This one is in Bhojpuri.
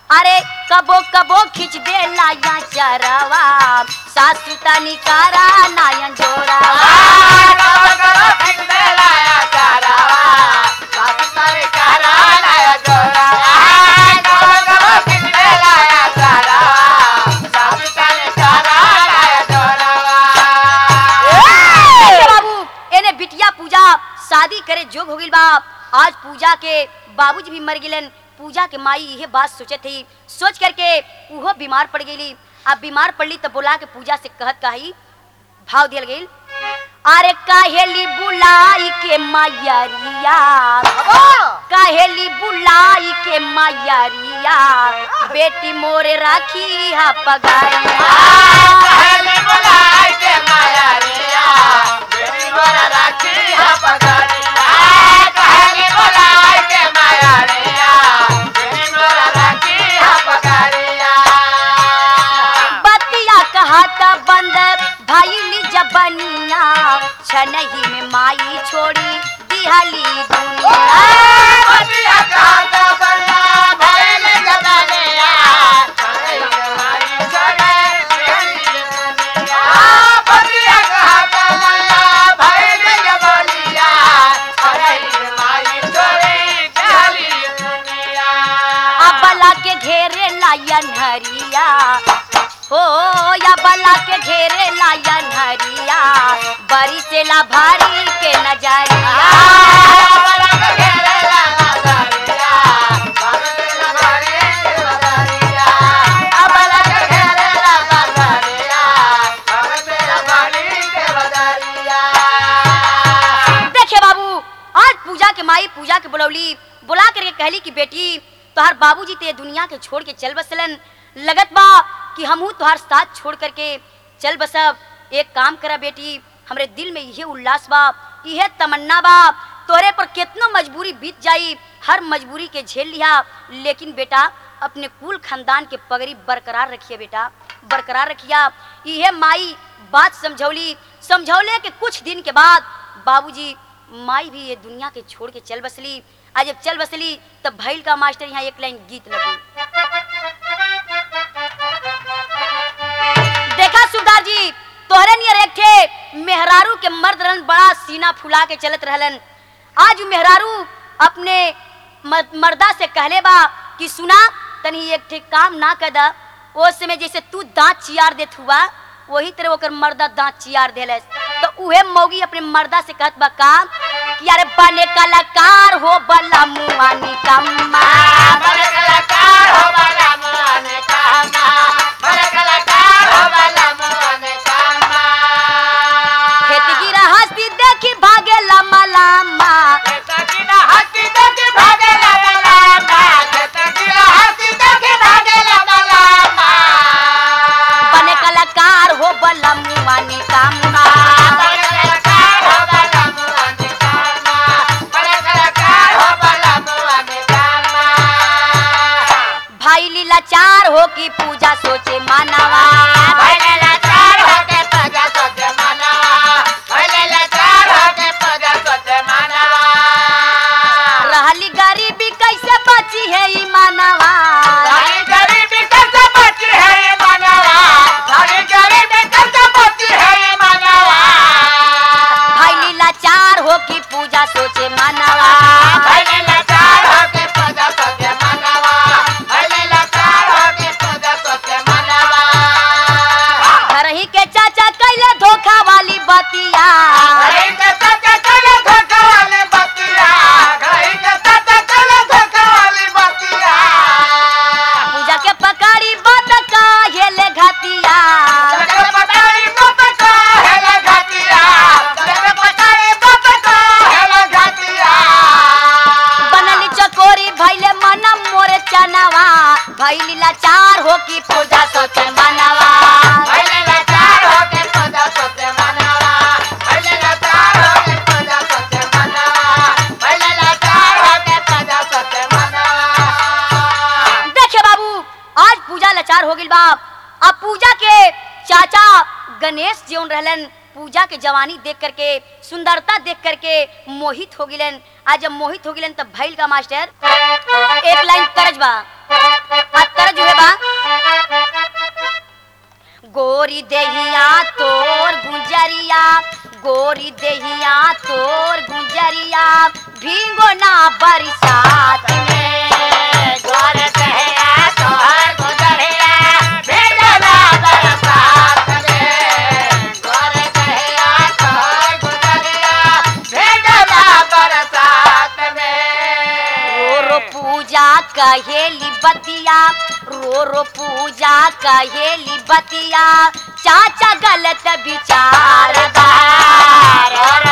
अरे कबो कबो खिंच दे लाया चरवा सासू तनी कारा नायन जोरावा देखिए बाबू एने बिटिया पूजा शादी करे जोग हो गइल बा आज पूजा के बाबूजी भी मर गिलन पूजा के माई यह बात सोचे थी सोच करके उहो बीमार पड़ गई अब बीमार पड़ली तब बोला के पूजा से कहत कही भाव दियल गई अरे काहेली बुलाई के मैयरिया काहेली बुलाई के मैयरिया बेटी मोरे राखी हा पगारिया बतिया कहता बंद भैली जबनिया छनही में माई छोड़ी दिहली दुनिया अबला के घेरे लायन हरिया हो या बला के घेरे लायन हरिया बरी से ला भारी के नजरिया देखे बाबू आज पूजा के माई पूजा के बुलौली बुला करके कहली कि बेटी तोहार बाबूजी ते दुनिया के छोड़ के चल बसलन लगत बा कि हमहू तोहार साथ छोड़ करके चल बसब एक काम करा बेटी हमरे दिल में यही उल्लास बा यह तमन्ना बा तोरे पर कितना मजबूरी बीत जाई हर मजबूरी के झेल लिया लेकिन बेटा अपने कुल खानदान के पगड़ी बरकरार रखिए बेटा बरकरार रखिया यह माई बात समझौली समझौले के कुछ दिन के बाद बाबूजी माई भी ये दुनिया के छोड़ के चल बसली आज जब चल बसली तब भैल का मास्टर यहाँ एक लाइन गीत लगी देखा सुधार जी तोहरे नियर एक थे मेहरारू के मर्द रहन बड़ा सीना फुला के चलत रहलन आज उ मेहरारू अपने मर- मर्दा से कहले बा कि सुना तनी एक ठे काम ना कदा ओ समय जैसे तू दांत चियार देत हुआ वही तरह ओकर मर्दा दांत चियार देलस तो उहे मौगी अपने मर्दा से कहत बा का कि अरे बने कलाकार हो बला मुआनी कम्मा खेती की हस्ती देखी भागे लम्बा लम्बा बने कलाकार हो बला मुआनी कम्मा भाई लीला चार हो की पूजा सोचे मानवा रहली गरीबी कैसे बची है ई मानवा भाई लीला चार हो की पूजा सोचे मानवा घर ही के चाचा कैले धोखा वाली बतिया पूजा के पकड़ी बात का हेले घातिया बनली चकोरी भैले मन मोरे चनवा भई लीला चार हो की पूजा सोचे मानवा देखे बाबू आज पूजा लाचार हो गइल बा अब पूजा के चाचा गणेश जीवन रहलन पूजा के जवानी देख करके सुंदरता देख करके मोहित हो गिलन आज जब मोहित हो गिलन तब भैल का मास्टर एक लाइन करज बा आ गोरी देहिया तोर गुंजरिया गोरी देहिया तोर गुंजरिया भीगो ना बरसात में गोर कहिया तोहर गुजरिया भेजला बरसात में गोर कहिया तोहर गुजरिया भेजला बरसात में रो रो पूजा कहेली बतिया रो रो पूजा कहेली बतिया चाचा गलत विचार चारदार और